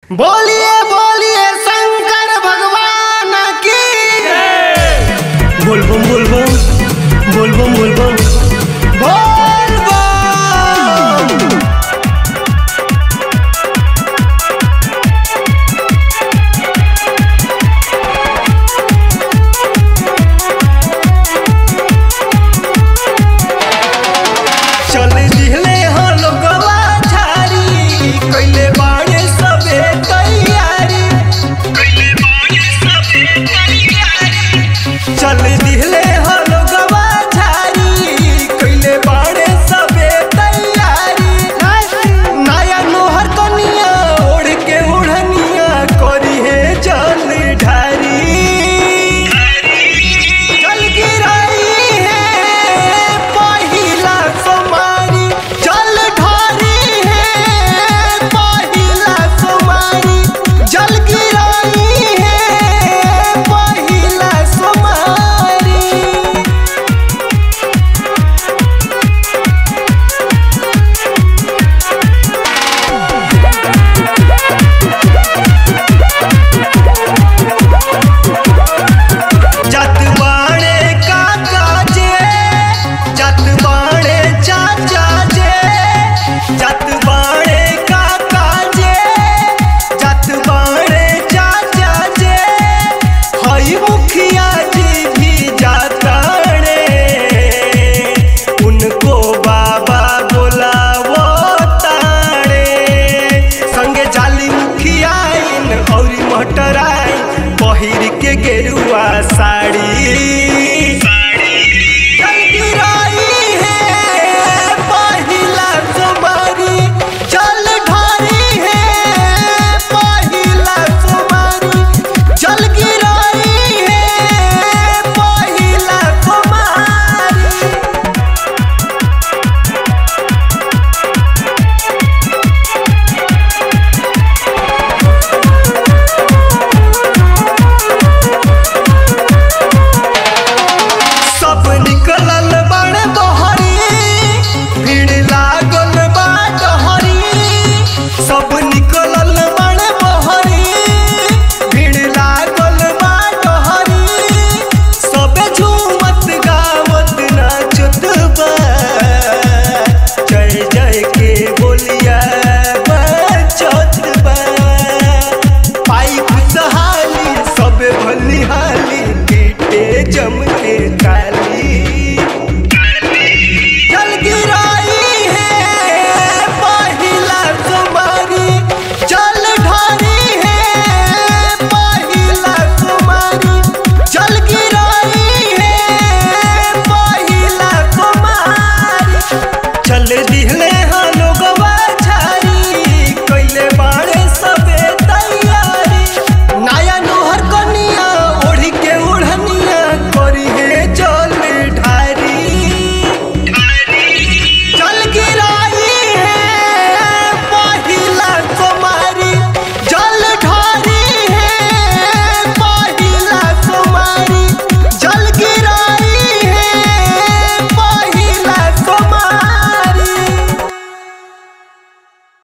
बोलिए बोलिए शंकर भगवान की बोलबम बोलबम बोलबम बोलबम बोल बम। चल दिहले हाँ लोगवा झारी कइले बाड़े सबे तैयारी चल दिहले हाँ लोगवा झारी कइले बाड़े सबे तैयारी नया नोहर कनिया ओढ़ के उड़निया करी है जल ढारी जल गिराई है पहिला सोमारी जल ढारी है पहिला सोमारी जल गिराई है पहिला सोमारी जत बाणे काका जे जत बाणे चाचा जे जत बाणे काका जे जत बाणे चाचा जे हई मुखिया जी भी जाताड़े उनको बाबा बोलावो ताड़े संगे जाली मुखिया और मटराई पहिर के गेरुआ साड़ी जल गिराई है पहिला सोमारी जल ढारी है पहिला सोमारी जल गिराई है पहिला सोमारी सब निकलल बड़े बहरी भीड़ लागल बा डहरी सब निकलल बड़े बहरी भीड़ लागल बा डहरी सब झूमत गावत नाचत बा जय जय के बोलिया बचत बा पाई खुशहाली सब भलिहाली पीटे जम के ताली जल गिराई है पहिला सुमारी जल ढारी है पहिला सुमारी जल गिराई है पहिला सुमारी चल दिह